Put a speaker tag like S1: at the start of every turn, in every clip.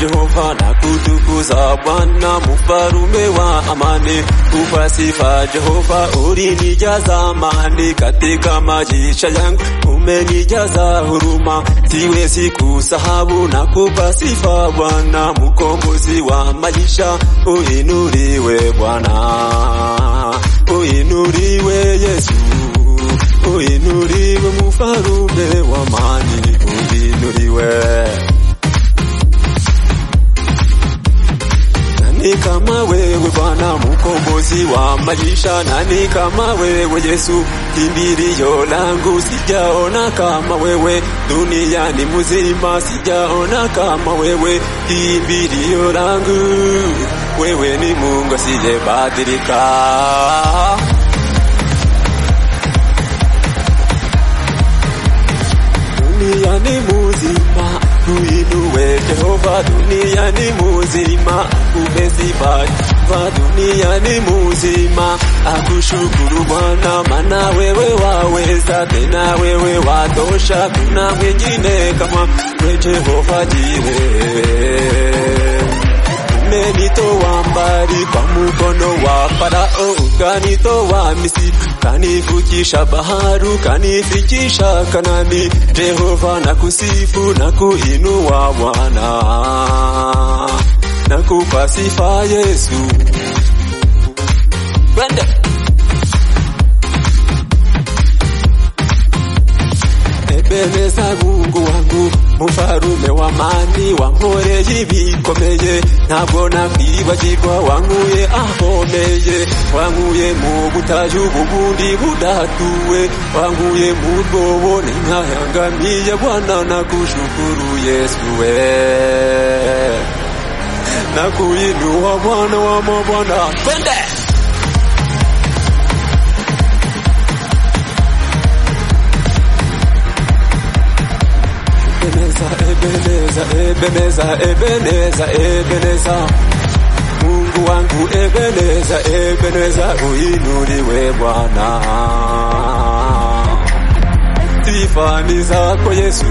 S1: Jehova na kutukuza Bwana mfarume wa amani. Kupa sifa Jehova, ulinijaza amani katika maisha yangu, umenijaza huruma, siwezi kusahau na kupa sifa Bwana mkombozi wa maisha, uinuliwe Bwana, uinuliwe Yesu, uinuliwe mfarume wa amani, uinuliwe. Nani kama wewe Bwana mkombozi wa maisha, nani kama wewe Yesu kimbilio langu, sijaona kama wewe duniani mzima, sijaona kama wewe kimbilio langu, wewe ni Mungu asiyebadilika. duniani muzima tuinue Jehova duniani muzima umezibarikiwa duniani muzima akushukuru Bwana maana wewe waweza tena wewe watosha kuna mwingine kama we Jehova Jire umenitoa mbali kwa mkono wa Farao, ukanitoa Misri, kanivukisha bahari, kanifikisha Kanani. Jehova na kusifu na kuinua Bwana, na kupa sifa Yesu. Twende. Ebeneza Mungu wangu mufarume w'amani wankoreye ibikomeye ntabwo nakwibagirwa wankuye ahomeye wankuye mu butayu bubundi budatuwe wankuye mu rwobo ninkayangamiye Bwana nakushukuru Yesu we nakuinua Bwana wa mabwana twende Ebeneza, Ebeneza, Ebeneza, Ebeneza, Ebeneza. Mungu wangu Ebeneza, Ebeneza, uinuliwe Bwana. Sifa ni zako Yesu,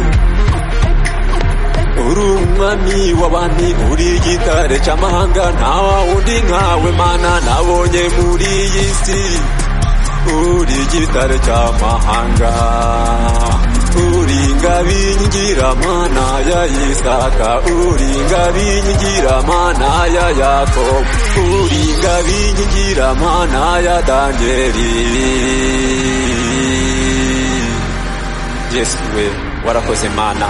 S1: uri umwami w'abami, uri igitare cy'amahanga, nta wundi nkawe mana nabonye muri iyi si. Uri igitare cy'amahanga, uri ingabingira mana ya Isaka, uri ingabingira mana ya Yakobo, uri ingabingira mana ya Danieli. Yesu we warakoze mana.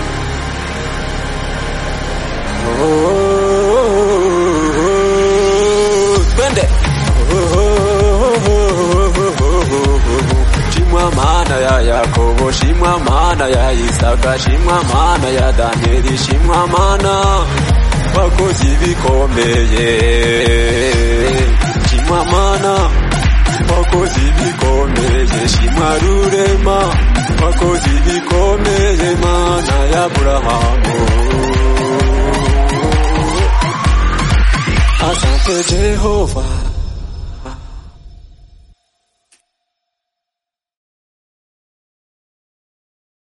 S1: Oh, oh, oh, oh, twende. Shimwa mana ya Yakobo, shimwa mana ya Isaka, shimwa mana ya Danieli, shimwa mana wakoze ibikomeye. Shimwa mana wakoze ibikomeye, shimwa rurema wakoze ibikomeye, mana ya Aburahamu. Asante Jehova